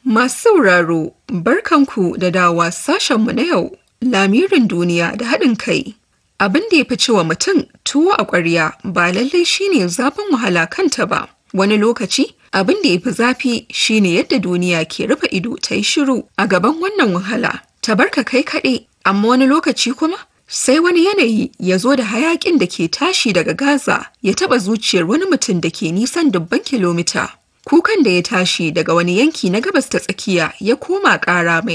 Masu sauraro, barkanku da dawa sashenmu na yau, lamirin duniya da haɗin kai. Abin da ya fi cewa mutum tuwo a ƙwarya ba lallai shine zafin wahala kanta ba. Wani lokaci, abin da ya fi zafi shine yadda duniya ke rufe ido ta yi shiru a gaban wannan wahala. Ta barka kai kaɗai, amma wani lokaci kuma sai wani yanayi ya zo da hayaƙin da ke tashi daga Gaza ya taɓa zuciyar wani mutum da ke nisan dubban kilomita. Kukan da ya tashi daga wani yanki na gabas ta tsakiya ya koma ƙara mai